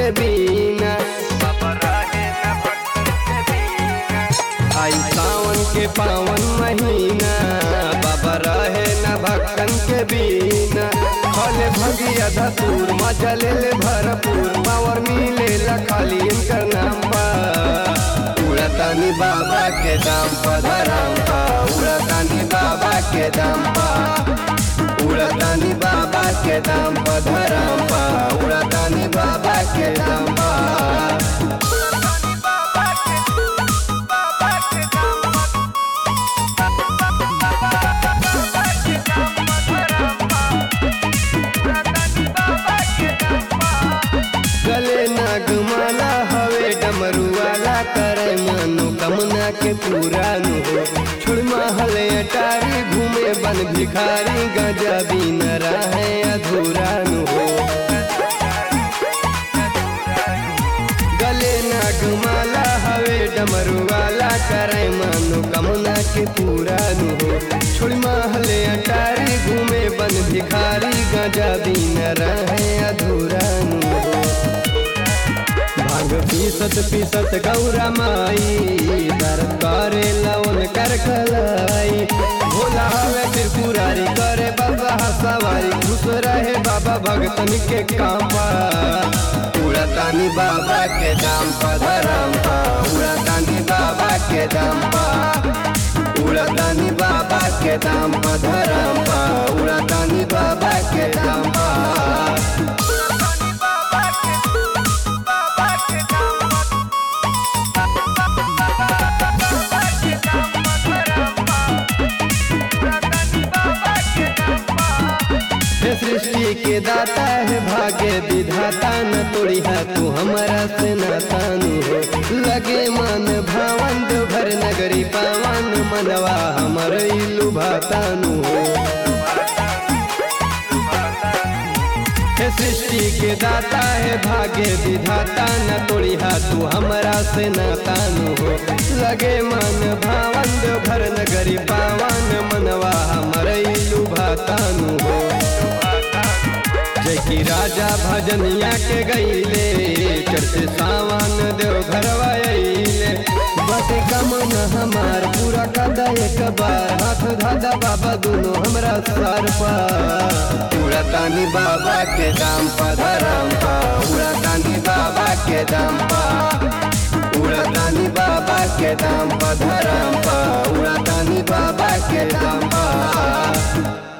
के बिना आई सावन के पावन महीना बाबा रहे न भक्तन के बिना फले भगिया धतूर मजा ले ले भरपूर पावर मिले ला खाली इनकर नाम बा उड़तानी बाबा के दाम पा धराम पा उड़तानी बाबा के दाम पा उड़तानी बाबा के दाम पा धराम पा उड़तानी बाबा के दाम पा गले नागमाला हवे डमरू वाला करे मनो कमना के पूरा नु हो छोड़ महल अटारी घूमे बन भिखारी गजा बिन रहे अधूरा नु हो गले नागमाला हवे डमरू वाला करे मनो कमना के पूरा नु हो छोड़ महल अटारी घूमे बन भिखारी गजा बिन रहे अधूरा नु हो भांग पीसत पीसत गौरा माई दर्द करे लवन कर कलाई भोला हवे त्रिपुरारी करे बाबा सवारी खुश रहे बाबा भगतन के कामा उड़तानी बाबा के दाम पा धरम पा उड़तानी बाबा के दाम पा उड़तानी बाबा के दाम पा धरम पा उड़तानी बाबा के दाम पा हे सृष्टि के दाता है भाग्य विधाता न तोड़ी है तू हमारा से नातानु हो लगे मन भावन दो भर नगरी पावन मनवा हमर इलु भातानु हो हे सृष्टि के दाता है भाग्य विधाता न तोड़ी है तू हमारा से नातानु हो लगे मन भावन दो भर नगरी पावन मनवा हमर इलु भातानु हो जय की राजा भजनिया के गईले चढ़ते सावन देव घरवा अइले बटे कमन हमार पूरा कदा एक बार हाथ धादा बाबा दोनों हमरा सर पर उड़तानी बाबा के दाम पा धरम पा उड़तानी बाबा के दाम पा उड़तानी बाबा के दाम पा धरम पा उड़तानी बाबा के दाम पा